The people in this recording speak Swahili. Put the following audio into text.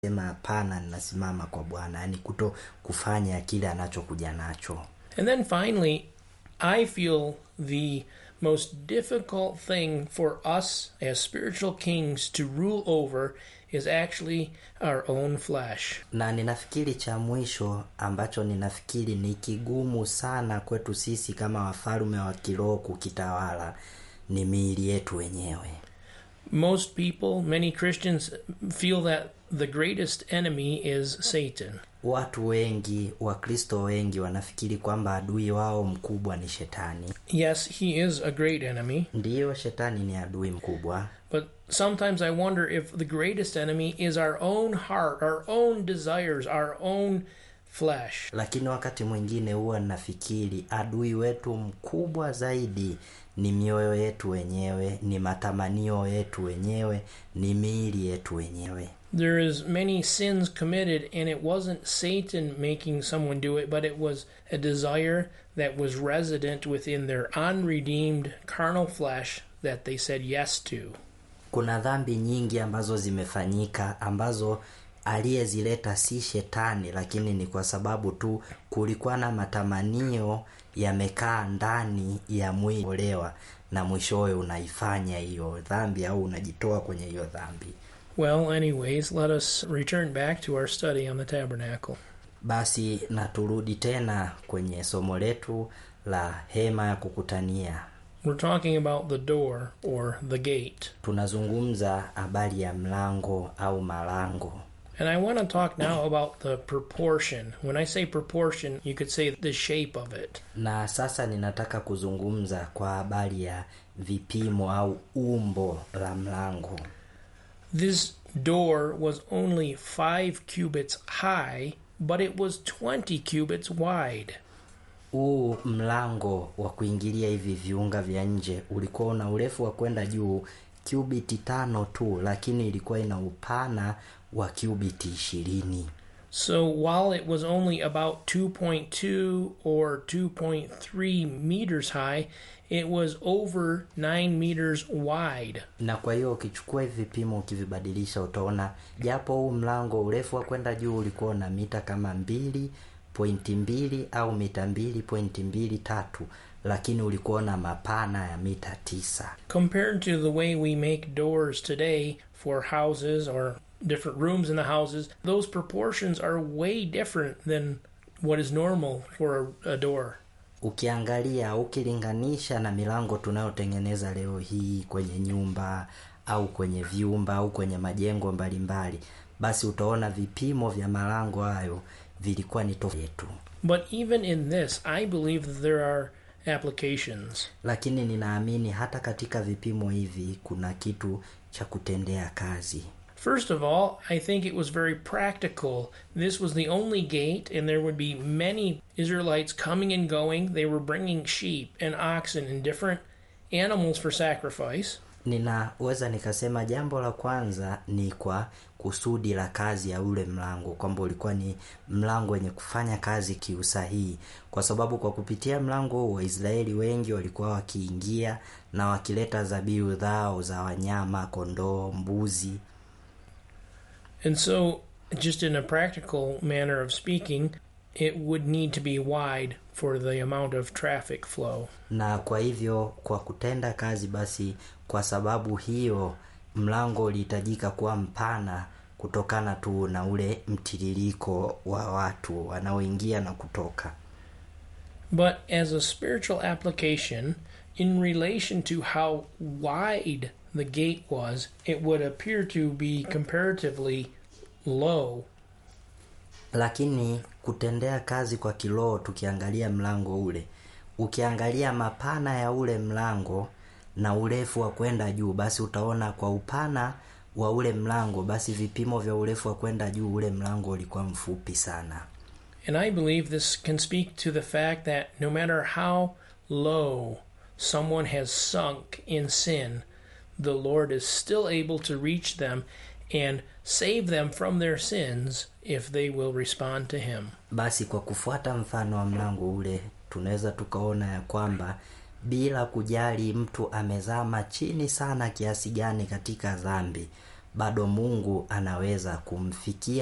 sema hapana ninasimama kwa bwana yaani kuto kufanya kile anachokuja nacho And then finally, I feel the most difficult thing for us as spiritual kings to rule over is actually our own flesh. na ninafikiri cha mwisho ambacho ninafikiri ni kigumu sana kwetu sisi kama wafalme wa kiroho kukitawala ni miili yetu wenyewe Most people, many Christians, feel that the greatest enemy is Satan. watu wengi wakristo wengi wanafikiri kwamba adui wao mkubwa ni shetani Yes, he is a great enemy, ndiyo shetani ni adui mkubwa but sometimes I wonder if the greatest enemy is our own heart, our own desires, our own flesh. lakini wakati mwingine huwa nafikiri adui wetu mkubwa zaidi ni mioyo yetu wenyewe ni matamanio yetu wenyewe ni miili yetu wenyewe There is many sins committed and it wasn't Satan making someone do it, but it was a desire that was resident within their unredeemed carnal flesh that they said yes to. kuna dhambi nyingi ambazo zimefanyika ambazo aliyezileta si shetani lakini ni kwa sababu tu kulikuwa na matamanio yamekaa ndani ya mwili olewa na mwishowe unaifanya hiyo dhambi au unajitoa kwenye hiyo dhambi Well, anyways, let us return back to our study on the tabernacle. basi na turudi tena kwenye somo letu la hema ya kukutania We're talking about the door or the gate. tunazungumza habari ya mlango au malango And I want to talk now about the proportion. When I say proportion, you could say the shape of it. na sasa ninataka kuzungumza kwa habari ya vipimo au umbo la mlango This door was only five cubits high, but it was 20 cubits wide. huu mlango wa kuingilia hivi viunga vya nje ulikuwa una urefu wa kwenda juu cubiti tano tu lakini ilikuwa ina upana wa cubiti ishirini So while it was only about 2.2 or 2.3 meters high, it was over 9 meters wide. na kwa hiyo ukichukua hivi vipimo ukivibadilisha utaona japo huu mlango urefu wa kwenda juu ulikuwa na mita kama mbili pointi mbili au mita mbili pointi mbili tatu lakini ulikuwa na mapana ya mita tisa Compared to the way we make doors today for houses or different rooms in the houses, those proportions are way different than what is normal for a, a door. ukiangalia ukilinganisha na milango tunayotengeneza leo hii kwenye nyumba au kwenye vyumba au kwenye majengo mbalimbali basi utaona vipimo vya malango hayo vilikuwa ni tofauti yetu But even in this, I believe that there are applications. lakini ninaamini hata katika vipimo hivi kuna kitu cha kutendea kazi First of all, I think it was very practical. This was the only gate, and there would be many Israelites coming and going. They were bringing sheep and oxen and different animals for sacrifice. ninaweza nikasema jambo la kwanza ni kwa kusudi la kazi ya ule mlango kwamba ulikuwa ni mlango wenye kufanya kazi kiusahihi kwa sababu kwa kupitia mlango huu waisraeli wengi walikuwa wakiingia na wakileta zabihu zao za wanyama kondoo mbuzi And so, just in a practical manner of speaking, it would need to be wide for the amount of traffic flow. na kwa hivyo kwa kutenda kazi basi kwa sababu hiyo mlango ulihitajika kuwa mpana kutokana tu na ule mtiririko wa watu wanaoingia na kutoka But as a spiritual application, in relation to how wide the gate was, it would appear to be comparatively low. lakini kutendea kazi kwa kiroho tukiangalia mlango ule ukiangalia mapana ya ule mlango na urefu wa kwenda juu basi utaona kwa upana wa ule mlango basi vipimo vya urefu wa kwenda juu ule mlango ulikuwa mfupi sana And I believe this can speak to the fact that no matter how low someone has sunk in sin, the Lord is still able to reach them and save them from their sins if they will respond to Him. basi kwa kufuata mfano wa mlango ule tunaweza tukaona ya kwamba bila kujali mtu amezama chini sana kiasi gani katika dhambi bado Mungu anaweza kumfikia